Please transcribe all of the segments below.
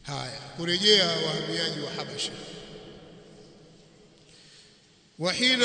haya kurejea wahamiaji wa Habasha وحين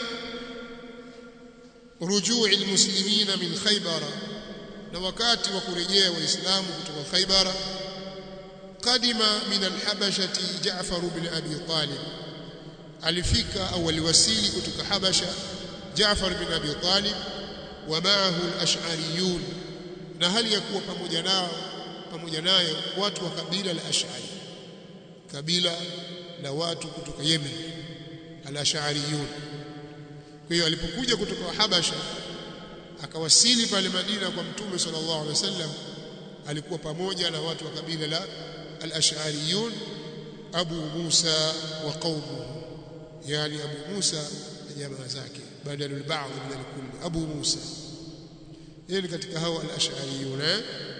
رجوع المسلمين من خيبر na wakati wa kurejea waislamu kutoka Khaybara kadima min alhabashati Jaafar ibn Abi Talib alifika au aliwasili kutoka Habasha Jaafar ibn Abi Talib wa ma'ahu al-ash'ariyun na hali ya kuwa pamoja nao pamoja naye watu wa kabila la Ash'ari kabila la watu kutoka Yemen al-ash'ariyun kwa hiyo alipokuja kutoka Habasha akawasili pale Madina kwa Mtume sallallahu alaihi wasallam alikuwa pamoja na watu wa kabila la al-ash'ariyun Abu Musa wa qaumuhu yani Abu Musa na jamaa zake badalul ba'd min al-kull Abu Musa yeye ni katika hao al-ash'ariyun eh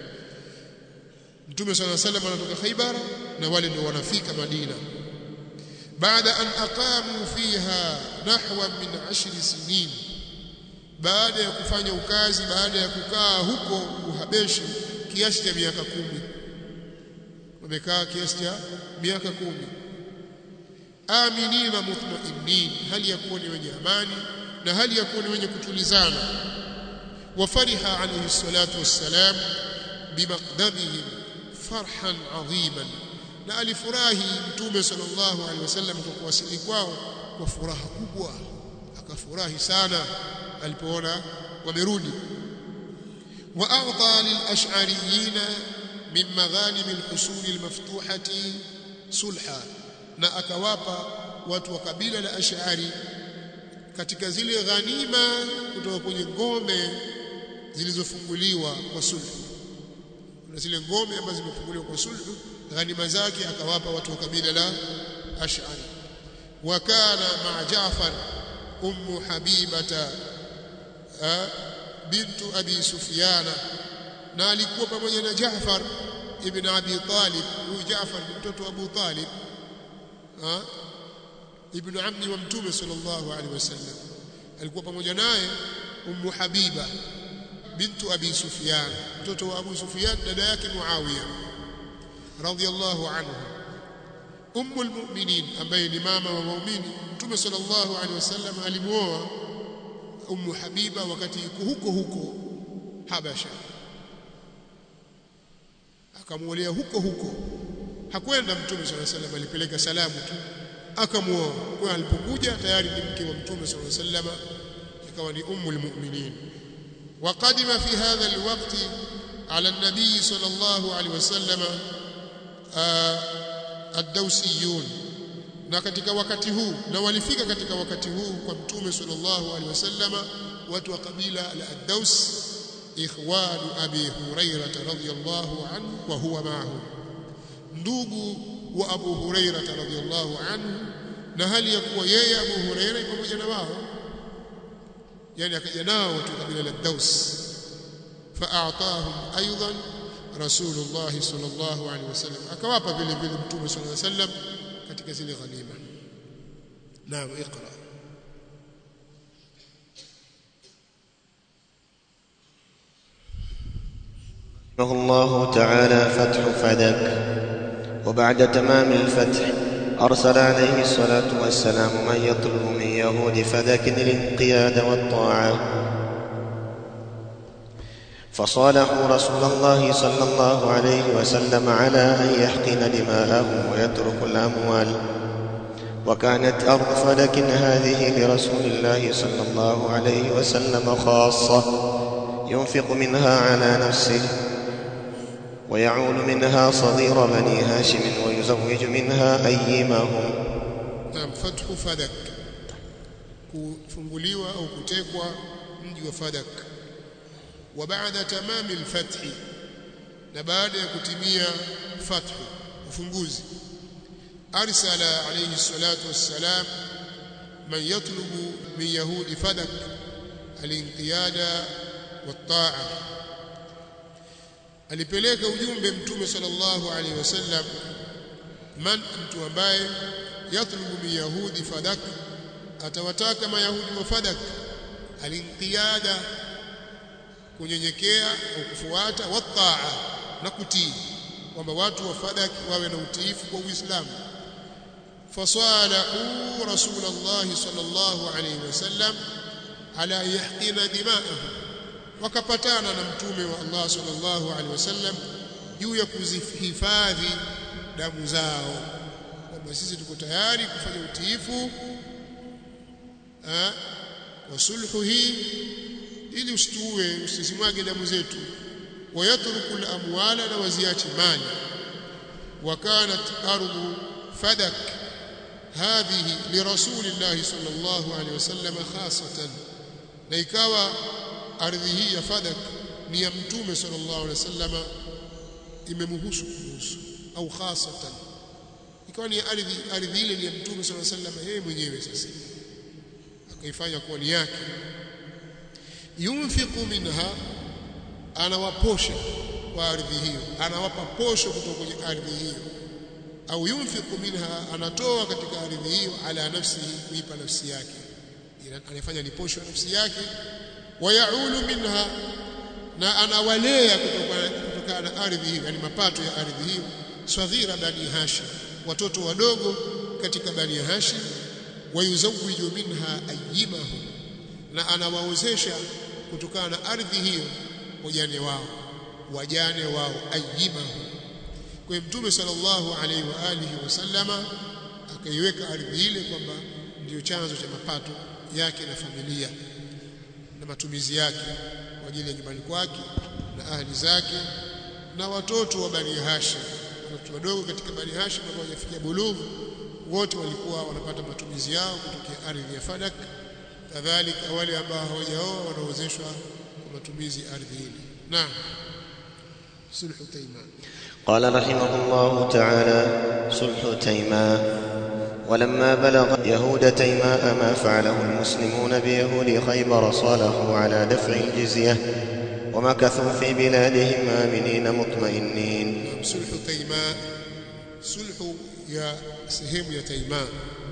Mtume sallallahu alaihi wasallam anatoka Khaybar na wale ndio wanafika Madina baada an aqamu fiha nahwa min 10 sinin baada ya kufanya ukazi baada ya kukaa huko Uhabeshi kiasi cha miaka kumi wamekaa kiasi cha miaka kumi aminina mutmainnin hali ya kuwa ni wenye amani na hali ya kuwa ni wenye kutulizana wafariha alayhi salatu wassalam bimaqdamihim farhan adhiman na alifurahi mtume sallallahu alaihi wasallam kwa kuwasili kwao kwa furaha kubwa akafurahi sana alipoona wamerudi wa a'ta lil ash'ariyina min maghanim al-husul al-maftuhati sulha na akawapa watu wa kabila la ash'ari katika zile ghanima kutoka kwenye ngome zilizofunguliwa kwa sulhu kuna zile ngome ambazo zimefunguliwa kwa sulhu ghanima zake akawapa watu wa kabila la ash'ari wa kana ma Jaafar ummu habibata bintu abi sufyana na alikuwa pamoja na Jaafar ibn Abi Talib huyu Jaafar ni mtoto wa Abu Talib ibn ammi wa mtume sallallahu alaihi wasallam alikuwa pamoja naye ummu habiba bintu abi sufyan mtoto wa abu sufyan dada yake muawiya radhiyallahu anhu ummu almu'minin ambaye ni mama wa waumini mtume sallallahu alaihi wasallam alimuoa ummu habiba wakati yuko huko huko habasha akamuolea huko huko hakwenda mtume sallallahu alaihi wasallam alipeleka salamu tu akamuoa kwa alipokuja tayari ni mke wa mtume sallallahu alaihi wasallam ikawa ni ummu almu'minin وقدم في هذا الوقت على النبي صلى الله عليه وسلم الدوسيون na katika wakati huu na walifika katika wakati huu kwa mtume sallallahu alaihi wasallama watu wa kabila la ad-Daus ikhwanu abi hurairah radhiyallahu anhu wa huwa ma'ahum ndugu wa abu hurairah radhiyallahu anhu na hali ya kuwa yeye abu hurairah pamoja na wao yani akaja nao watu wa kabila la ad-Daus fa'atahum aidan rasulullah sallallahu alaihi wasallam akawapa vile vile mtume sallallahu alaihi wasallam katika zile ghanima naam iqra رحمه الله تعالى فتح فدك وبعد تمام الفتح أرسل عليه الصلاة والسلام من يطلب من يهود فدك الانقياد والطاعة فصالحوا رسول الله صلى الله عليه وسلم على أن يحقن دماءهم ويترك الأموال وكانت أرض فدك هذه لرسول الله صلى الله عليه وسلم خاصة ينفق منها على نفسه ويعول منها صغير بني هاشم ويزوج منها أيمهم naam fathu fadak kufunguliwa au kutekwa mji wa fadak wa baada tamami alfath na baada ya kutimia fathu ufunguzi arsala alayhi salatu wassalam man yatlubu min yahudi fadak alinqiyada wat-ta'a alipeleka ujumbe mtume sallallahu alaihi wasallam man mtu ambaye yatlubu min yahudi fadak atawataka mayahudi wa fadak alinqiyada kunyenyekea au kufuata wataa na kutii kwamba watu wa Fadak wawe na utiifu kwa Uislamu fasalahu rasulullah sallallahu alayhi wasallam ala yahqina dima'ahum wakapatana na mtume wa Allah sallallahu alaihi wasallam juu ya kuzihifadhi damu zao kwamba sisi tuko tayari kufanya utiifu wa sulhu hii ili usituue usisimwage damu zetu wayatruku al-amwala na waziache mali وكانت أرض فدك هذه لرسول الله صلى الله عليه وسلم خاصة na ikawa ardhi hii ya Fadak ni ya mtume sallallahu alaihi wasallam imemhusu kuhusu au khasatan ikawa ni ardhi ardhi ile ni ya mtume sallallahu alaihi wasallam yeye mwenyewe sasa akaifanya kuwa ni yake yunfiqu minha anawaposha kwa ardhi hiyo anawapa posho kutoka kwenye ardhi hiyo au yunfiqu minha anatoa katika ardhi hiyo ala nafsihi kuipa nafsi yake anafanya ni posho ya nafsi yake wayaulu minha na anawalea kutokana na ardhi hiyo yani mapato ya ardhi hiyo swaghira bani hashim watoto wadogo katika bani hashim wayuzawiju minha ayyimahum na anawaozesha kutokana na ardhi hiyo wajane wao wajane wao ayyimahum kwa mtume sallallahu alaihi wa alihi wasallama akaiweka ardhi ile kwamba ndiyo chanzo cha mapato yake na familia na matumizi yake kwa ajili ya nyumbani kwake na ahli zake na watoto wa Bani Hashim watoto wadogo katika Bani Hashim ambao hawajafikia bulughu wote walikuwa wanapata matumizi yao kutokea ardhi ya Fadak kadhalika wale ambao hawajaoa wanaozeshwa kwa matumizi ardhi ile naam sulhu taiman قال رحمه الله تعالى صلح تيماء ولما بلغ يهود تيماء ما فعله المسلمون بيهود خيبر صالحوا على دفع الجزية ومكثوا في بلادهم آمنين مطمئنين صلح تيماء صلح يا سهم يا تيماء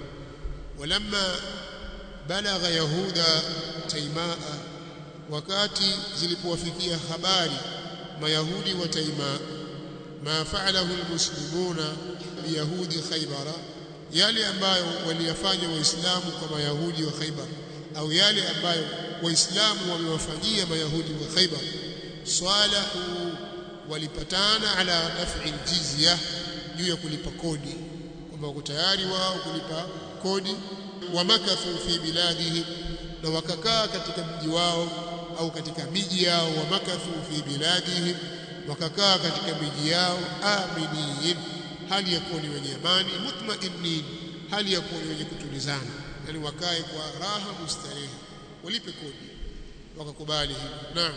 ولما بلغ يهود تيماء wakati zilipowafikia habari mayahudi wa taimaa ma fa'alahu almuslimuna biyahudi khaybara yale ambayo waliyafanya waislamu kwa mayahudi wa Khaibar au yale ambayo waislamu wamewafanyia mayahudi wa Khaibar salahu walipatana ala daf'i aljizya juu ya kulipa kodi kwamba wako tayari wao kulipa kodi wamakathu fi biladihim na wakakaa katika mji wao au katika miji yao wamakathu fi biladihim wakakaa katika miji yao aminin hali ya kuwa ni wenye amani mutmainnin hali ya kuwa ni wenye kutulizana yani wakae kwa raha mustarehe walipe kodi wakakubali hivyo naam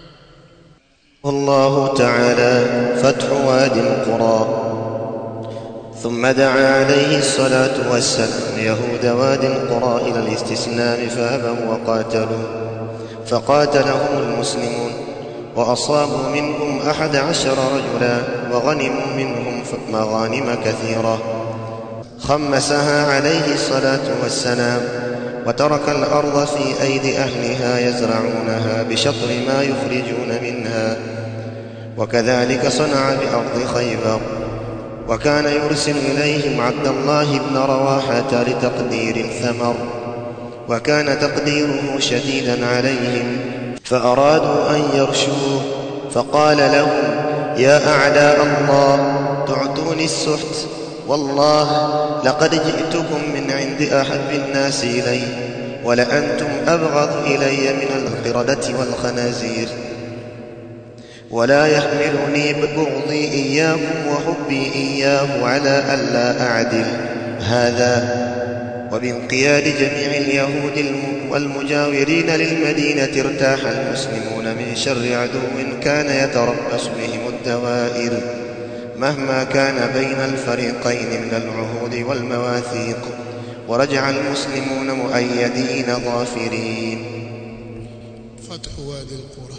والله تعالى فتح وادي القرى ثم دعا عليه الصلاة والسلام يهود وادي القرى إلى الاستسلام فأبوا وقاتلوا فقاتلهم المسلمون وأصابوا منهم أحد عشر رجلا وغنموا منهم مغانم كثيرة خمسها عليه الصلاة والسلام وترك الأرض في أيدي أهلها يزرعونها بشطر ما يخرجون منها وكذلك صنع بأرض خيبر وكان يرسل إليهم عبد الله بن رواحة لتقدير الثمر وكان تقديره شديدا عليهم فأرادوا أن يرشوه فقال لهم يا أعداء الله تعطوني السحت والله لقد جئتكم من عند أحب الناس إلي ولأنتم أبغض إلي من القردة والخنازير ولا يحملني بغضي إياكم وحبي إياه على ألا أعدل هذا وبانقياد جميع اليهود والمجاورين للمدينة ارتاح المسلمون من شر عدو كان يتربص بهم الدوائر مهما كان بين الفريقين من العهود والمواثيق ورجع المسلمون مؤيدين ظافرين فتح وادي القرى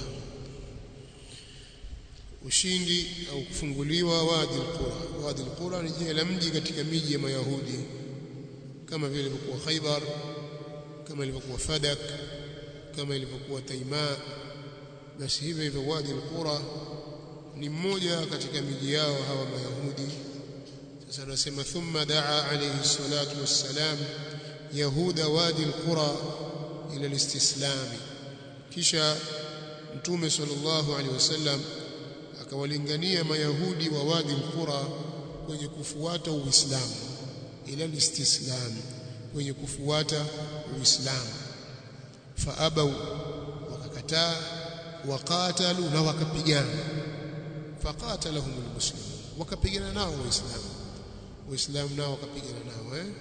ushindi au kufunguliwa wadi alqura wadi alqura ni jina la mji katika miji ya mayahudi kama vile ilivyokuwa Khaibar kama ilivyokuwa Fadak kama ilivyokuwa Taima basi hivyo hivyo wadi alqura ni mmoja katika miji yao hawa mayahudi sasa anasema thumma daa alayhi salatu wassalam yahuda wadi alqura ila alistislam kisha mtume sallallahu alaihi wasallam akawalingania mayahudi wa wadi alqura kwenye kufuata uislamu ila alistislam kwenye kufuata uislamu faabau wakakataa waqatalu na wakapigana faqatalahum almuslimun wakapigana nao waislamu waislamu nao wakapigana nao eh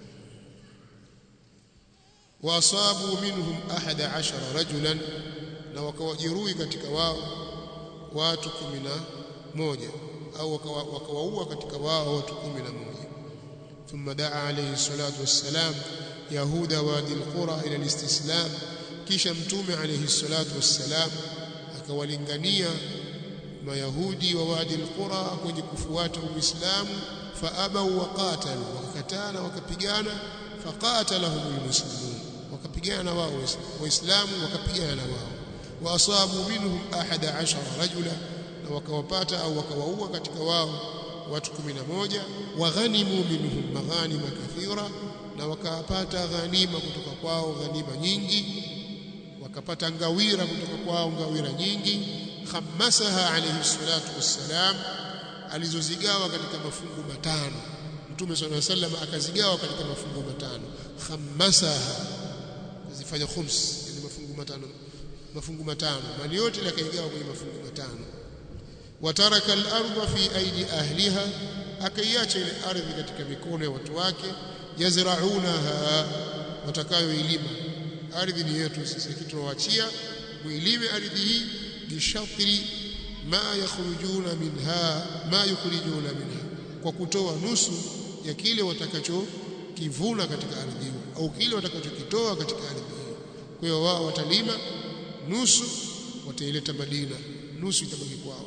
waasabu minhum ahada ashara rajulan na wakawajeruhi katika wao watu kumi na moja au wakawaua katika wao watu kumi na moja ثم دعا عليه الصلاة والسلام يهود وادي القرى إلى الاستسلام kisha mtume alayhi salatu wassalam akawalingania mayahudi wa wadi alqura kwenye kufuata uislamu faabau waqatalu wakakatana wakapigana faqatalahum almuslimun wakapigana wao waislamu wakapigana na wao waasabu minhum ahada ashara rajula na wakawapata au wakawaua katika wao watu 11 waghanimu minhum maghanima kathira na wakapata ghanima kutoka kwao ghanima nyingi wakapata ngawira kutoka kwao ngawira nyingi khamasaha alayhi salatu wassalam alizozigawa katika mafungu matano mtume swalla sallam akazigawa katika mafungu matano khamasaha kuzifanya khums yani mafungu matano mafungu matano mali yote yakaigawa kwenye mafungu matano wataraka al-ardha fi aidi ahliha akaiacha ile ardhi katika mikono ya watu wake yazraunaha watakayoilima ardhi ni yetu sisi tunawaachia muilime ardhi hii bishatri ma yakhrujuna minha ma yukhrijuna minha kwa kutoa nusu ya kile watakachokivuna katika ardhi hiyo au kile watakachokitoa katika ardhi hiyo kwa hiyo wao watalima nusu wataileta Madina nusu itabaki kwao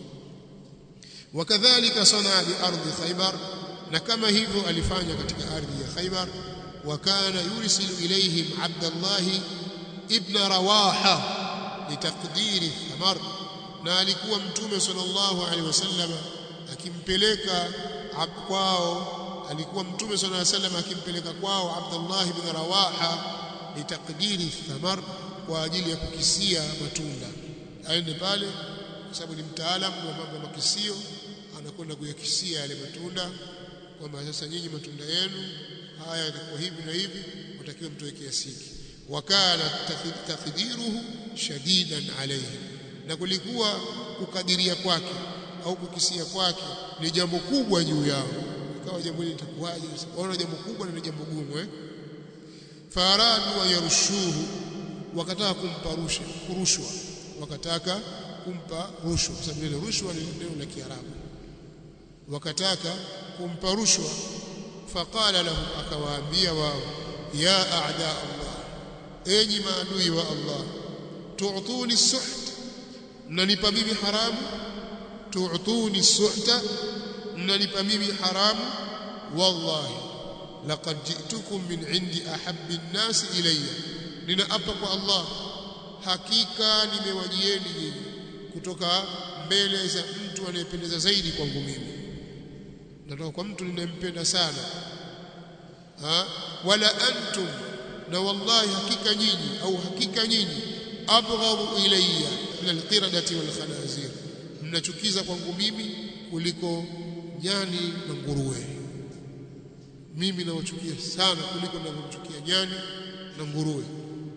wakadhalika sanaa bi ardhi Khaybar na kama hivyo alifanya katika ardhi ya Khaybar وكان يرسل إليهم عبد الله ابن رواحة لتقدير الثمر na alikuwa mtume sallallahu alaihi wasallam akimpeleka kwao alikuwa mtume sallallahu alaihi wasallam akimpeleka kwao Abdullah ibn Rawaha litakdiri thamar kwa ajili ya kukisia matunda aende pale kwa sababu ni mtaalamu wa mambo ya makisio anakwenda kuyakisia yale matunda kwamba sasa nyinyi matunda yenu haya yatakuwa hivi na hivi watakiwa mtoe kiasi hiki wakana takdiruhu shadidan alayhi na kulikuwa kukadiria kwake au kukisia kwake ni jambo kubwa juu yao ikawa jambo hili litakuwaje waona jambo kubwa na jambo gumu eh faradu wa yarushuhu wakataka kumpa rushwa kurushwa wakataka kumpa rushwa kwa sababu ile rushwa ni neno la Kiarabu wakataka kumpa rushwa faqala lahum akawaambia wao ya a'da Allah enyi maadui wa Allah tu'tuni suht mnanipa mimi haramu tu'tuni suhta mnanipa mimi haramu wallahi laqad ji'tukum min 'indi ahabbi an-nas ilayya ninaapa kwa Allah hakika nimewajieni nyinyi kutoka mbele za mtu anayependeza zaidi kwangu mimi natoka kwa mtu ninayempenda sana ha? wala antum na wallahi hakika nyinyi au hakika nyinyi abghadhu ilayya min alqiradati wal khanazir mnachukiza kwangu mimi kuliko nyani na nguruwe mimi nawachukia sana kuliko ninavyomchukia nyani na nguruwe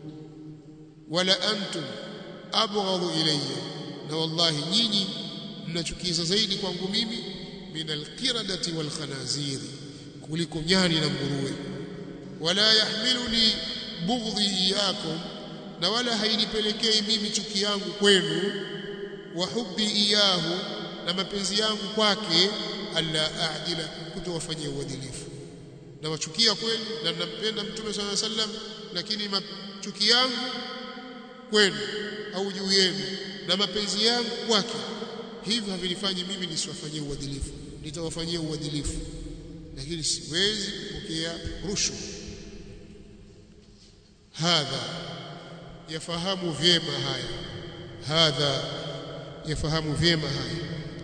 wala antum abghadhu ilayya na wallahi nyinyi mnachukiza zaidi kwangu mimi min alqiradati wal khanazir kuliko nyani na nguruwe wala yahmiluni bughdhi iyakum na wala hainipelekei mimi chuki yangu kwenu wa hubbi iyahu na mapenzi yangu kwake alla a'dila kutowafanyia uadilifu na wachukia kweli na nampenda mtume swalla sallam lakini chuki yangu kwenu au juu yenu na mapenzi yangu kwake hivyo havinifanyi mimi nisiwafanyie uadilifu nitawafanyia uadilifu lakini siwezi kupokea rushwa hadha yafahamu vyema haya hadha yafahamu vyema haya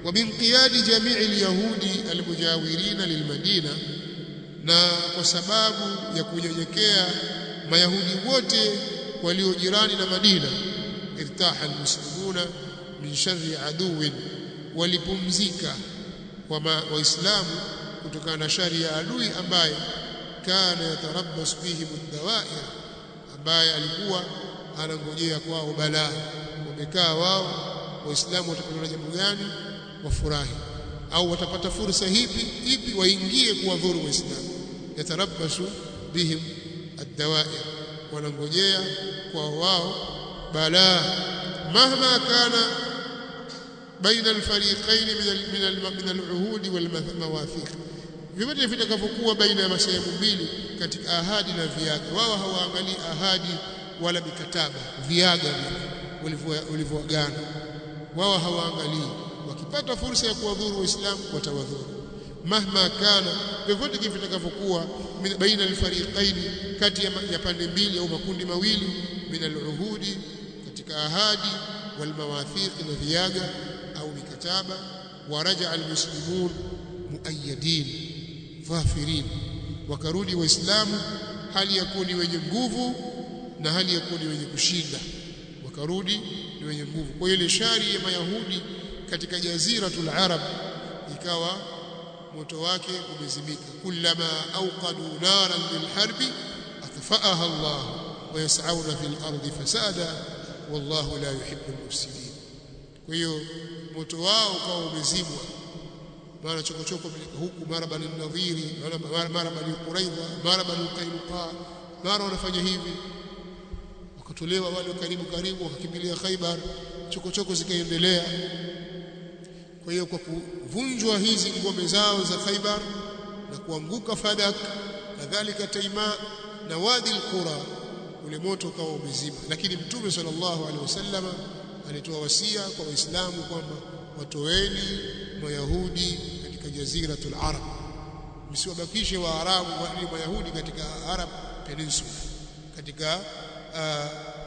وبانقياد جميع اليهود المجاورين للمدينة na kwa sababu ya kunyenyekea mayahudi wote walio jirani na Madina irtaha almuslimuna min sharri aduwin walipumzika waislamu kutokana na shari ya adui ambaye kana yatarabbas bihim dawair ambaye alikuwa anangojea kwao balaa wamekaa wao waislamu watapata na jambo gani wafurahi au watapata fursa hipi ipi waingie kuwadhuru waislamu yatarabbasu bihim ad-dawair wanangojea kwa wao balaa mahma kana baina al-fariqain min al-uhud wal-mawathiq vyote vitakavyokuwa baina ya masehemu mbili katika ahadi na viaga wao hawaangalii ahadi wala mikataba viaga walivyoagana wao hawaangalii wakipata fursa ya kuwadhuru waislamu watawadhuru mahma kana vyovyote vitakavyokuwa baina alfariqain kati ya pande mbili au makundi mawili min aluhudi katika ahadi walmawathiq na viaga au mikataba waraja almuslimun muayyadin dhafirin wakarudi waislamu hali ya kuwa ni wenye nguvu na hali ya kuwa ni wenye kushinda wakarudi ni wenye nguvu kwa ile shari ya mayahudi katika jaziratul arab ikawa moto wake umezimika kullama awqadu naran lilharbi atfa'aha Allah wa yas'auna fil ardi fasada wallahu la yuhibbu al-mufsidin kwa hiyo moto wao ukawa umezimwa mara chokochoko huku mara bani nadhiri mara mara bani quraidha mara bani qainuqa mara wanafanya hivi wakatolewa wale karibu karibu wakakimbilia Khaibar chokochoko zikaendelea kwa hiyo kwa kuvunjwa hizi ngome zao za Khaibar na kuanguka Fadak kadhalika Taima na Wadi al-Qura ule moto ukawa umezima lakini Mtume sallallahu alaihi wasallam alitoa wasia kwa Waislamu kwamba watoeni Mayahudi katika jaziratul Arab msiwabakishe Waarabu wali Mayahudi katika Arab Peninsula katika uh,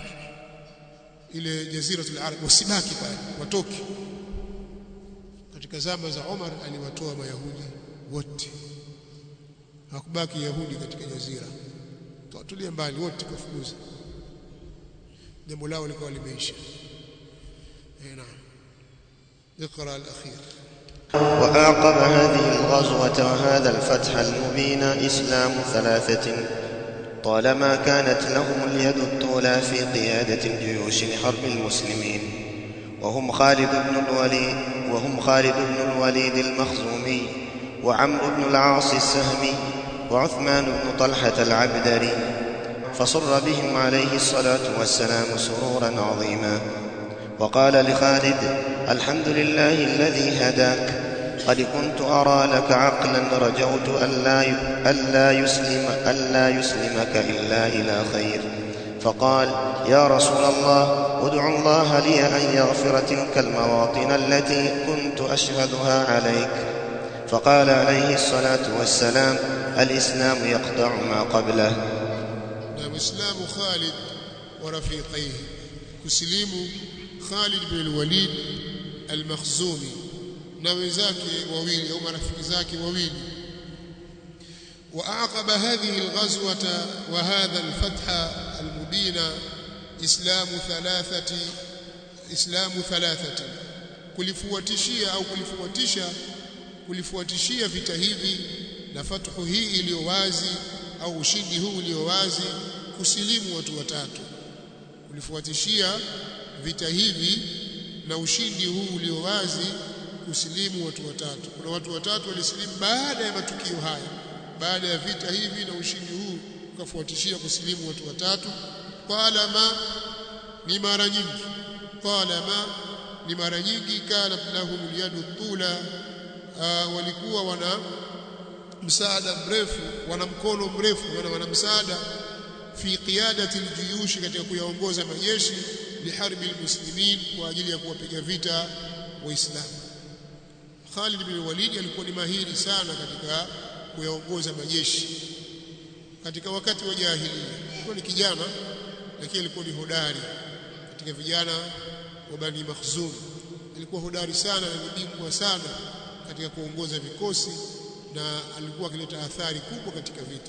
ile jaziratul Arab wasibaki pale watoke katika zama za Umar aliwatoa Mayahudi wote hakubaki Yahudi katika jazira tuatulie mbali wote kafukuza jambo lao likawa limeisha eh naam اقرا الاخير وأعقب هذه الغزوة وهذا الفتح المبين إسلام ثلاثة طالما كانت لهم اليد الطولى في قيادة الجيوش لحرب المسلمين وهم خالد بن الوليد وهم خالد بن الوليد المخزومي وعمرو بن العاص السهمي وعثمان بن طلحة العبدري فصر بهم عليه الصلاة والسلام سرورا عظيما وقال لخالد الحمد لله الذي هداك قد كنت أرى لك عقلا رجوت ألا ألا يسلم ألا يسلمك إلا إلى خير فقال يا رسول الله ادع الله لي أن يغفر تلك المواطن التي كنت أشهدها عليك فقال عليه الصلاة والسلام الإسلام يقطع ما قبله نعم إسلام خالد ورفيقيه كسليم خالد بن الوليد المخزومي na wenzake wawili au marafiki zake wawili واعقب هذه الغزوه وهذا الفتح المبين اسلام ثلاثه اسلام ثلاثه kulifuatishia au kulifuatisha kulifuatishia vita hivi na fathu hii iliyo wazi au ushindi huu ulio wazi kusilimu watu watatu kulifuatishia vita hivi na ushindi huu ulio wazi kusilimu watu watatu kuna watu watatu walisilimu baada ya matukio haya baada ya vita hivi na ushindi huu ukafuatishia kusilimu watu watatu talama ni mara nyingi talama ni mara nyingi kana lahum yadu tula walikuwa wana msaada mrefu wana mkono mrefu wana, wana msaada fi qiyadati aljuyush katika kuyaongoza majeshi liharbi almuslimin kwa ajili ya kuwapiga vita waislamu Khalid bin Walid alikuwa ni mahiri sana katika kuyaongoza majeshi katika wakati wa jahiliya alikuwa ni kijana lakini alikuwa ni hodari katika vijana wa Bani Makhzum alikuwa hodari sana na ni bingwa sana katika kuongoza vikosi na alikuwa akileta athari kubwa katika vita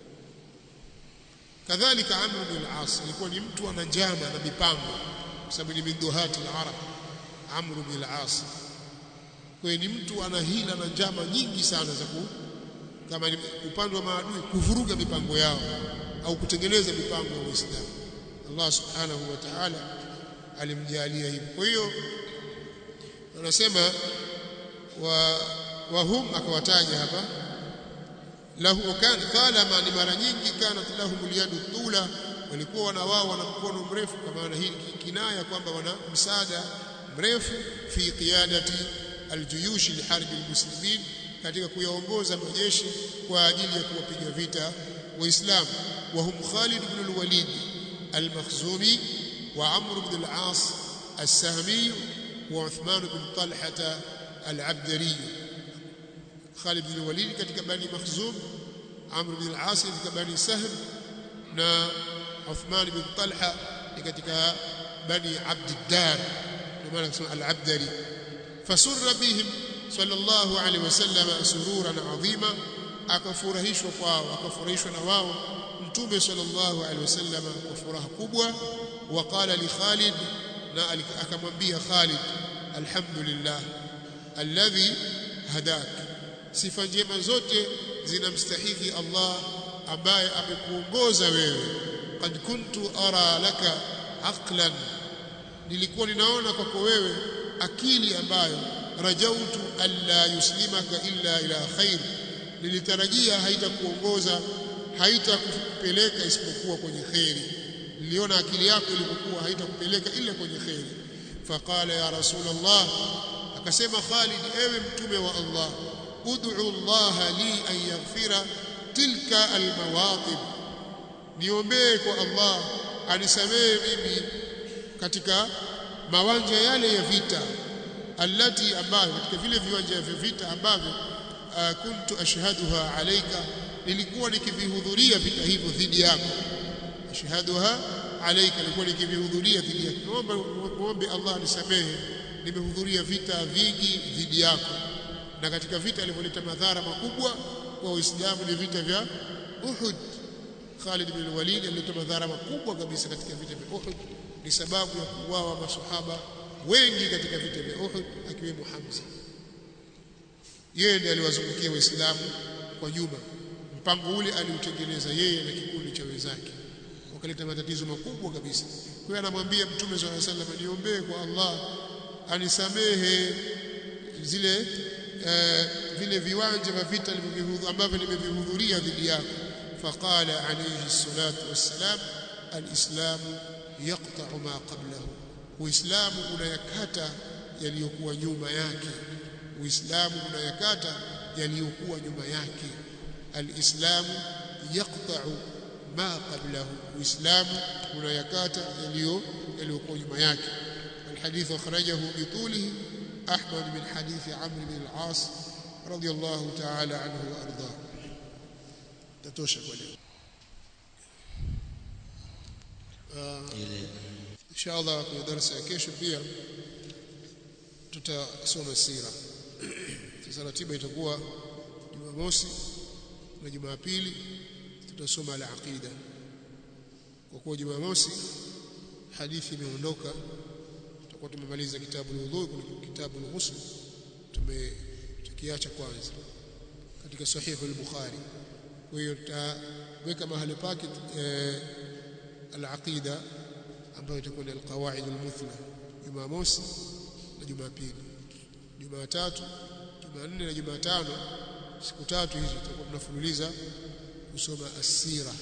kadhalika Amr bin al-As alikuwa ni mtu ana njama na mipango kwa sababu ni minduhati al-Arab Amr bin al-As kwa ni mtu ana hila na njama nyingi sana za ku kama ni upande wa maadui kuvuruga mipango yao au kutengeneza mipango ya Uislamu Allah subhanahu wa ta'ala alimjalia hivi kwa hiyo anasema wa wahum akawataja hapa lahu kan talama ni mara nyingi kanat lahum yadu tula walikuwa wana wao wana mkono mrefu kwa maana hii kinaya kwamba wana msaada mrefu fi qiyadati aljuyush liharbi almuslimin katika kuyaongoza majeshi kwa ajili ya kuwapiga vita waislamu wa hum Khalid ibn al-Walid al-Makhzumi wa Amr ibn al-As السهمي وعثمان بن طلحة العبدري خالد بن الوليد katika bani Makhzum Amr bin al-As katika bani Sahm na Uthman bin Talha katika bani Abd ad-Dar ndio maana kusema al-Abdari fasurra bihim sallallahu alaihi wasallam sururan adhima akafurahishwa kwao akafurahishwa na wao mtume sallallahu alaihi wasallam kwa furaha kubwa waqala li Khalid na akamwambia Khalid alhamdulillah alladhi hadak sifa njema zote zinamstahiki Allah ambaye amekuongoza wewe qad kuntu ara laka aqlan nilikuwa ninaona kwako wewe akili ambayo rajautu alla yuslimaka illa ila khair nilitarajia haitakuongoza haitakupeleka isipokuwa kwenye khairi niliona akili yako ilipokuwa haitakupeleka ila kwenye khairi faqala ya rasulullah akasema Khalid ewe mtume wa Allah ud'u Allah li an yaghfira tilka almawaqib niombee kwa Allah anisamehe mimi katika mawanja yale ya vita allati ambayo katika vile viwanja vya vita ambavyo uh, kuntu ashhaduha alayka nilikuwa nikivihudhuria vita hivyo dhidi yako ashhaduha alayka nilikuwa nikivihudhuria dhidi yako naomba muombe Allah nisamehe nimehudhuria vita vingi dhidi yako na katika vita alivyoleta madhara makubwa kwa Uislamu ni vita vya Uhud Khalid bin Walid alileta madhara makubwa kabisa katika vita vya Uhud ni sababu ya kuuawa masahaba wengi katika vita vya Uhud akiwemo Hamza yeye ndiye aliwazungukia waislamu kwa nyuma mpango ule aliutengeneza yeye na kikundi cha wenzake wakaleta matatizo makubwa kabisa kwa hiyo anamwambia mtume swalla sallam niombee kwa Allah anisamehe zile uh, vile viwanja vya vita ambavyo nimevihudhuria dhidi yako faqala alayhi salatu wassalam alislamu yaqta'u ma qablahu uislamu unayakata yaliyokuwa nyuma yake uislamu unayakata yaliyokuwa nyuma yake alislamu yaqta'u ma qablahu uislamu unayakata yaliyo yaliyokuwa nyuma yake الحديث أخرجه بطوله أحمد من حديث عمرو بن العاص رضي الله تعالى عنه وأرضاه تتوشك وليه إن شاء الله في درس kesho pia tutasoma sira sasa ratiba itakuwa Jumamosi na Jumapili tutasoma al-aqida kwa kuwa Jumamosi hadithi imeondoka tutakuwa tumemaliza kitabu al-wudhu kuna kitabu al-ghusl tumekiacha kwanza katika sahihu al-bukhari kwa hiyo tutaweka mahali pake al-aqida ambayo itakuwa ni al-qawaid al-muthla Jumamosi na Jumapili Jumatatu Jumanne na Jumatano siku tatu hizi tutakuwa tunafululiza kusoma asira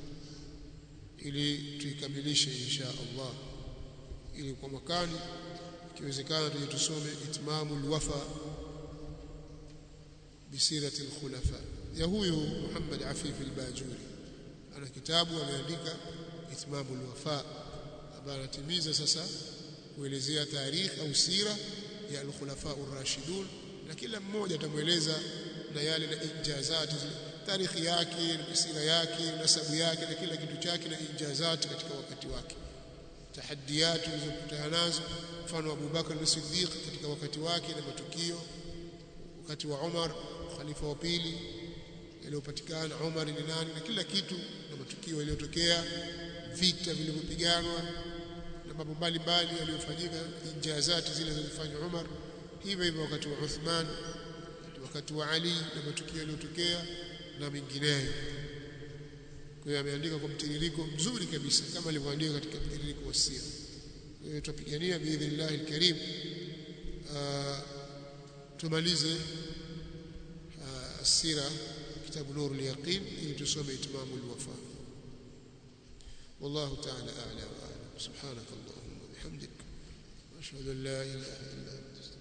ili tuikamilishe insha Allah ili kwa mwakani ikiwezekana tuje tusome itmamul wafa bisirati alkhulafa ya huyu Muhammad Afif al-Bajuri ana kitabu ameandika itmamul wafa ambaye anatimiza sasa kuelezea tarikh au sira ya al-khulafa ar-rashidun na kila mmoja atamueleza na yale na injazati tarikhi yake na sira yake nasabu yake na kila kitu chake na injazati katika wakati wake tahadiyati zilizokutana nazo mfano Abu Bakar as-Siddiq katika wakati wake na matukio wakati wa Umar khalifa wa pili yaliyopatikana Umar ni nani na kila kitu na matukio yaliyotokea vita vilivyopiganwa na mambo mbalimbali yaliyofanyika injazati zile zilizofanywa Umar hivyo hivyo wakati wa Uthman wakati wa Ali na matukio yaliyotokea na mengineyo kwa hiyo ameandika kwa mtiririko mzuri kabisa kama alivyoandika katika mtiririko wa sira kwa hiyo tupigania biidhnillah alkarim tumalize sira kitabu nuru al-yaqin ili tusome itmamu al-wafa والله تعالى أعلى وأعلم سبحانك اللهم وبحمدك وأشهد أن لا إله إلا أنت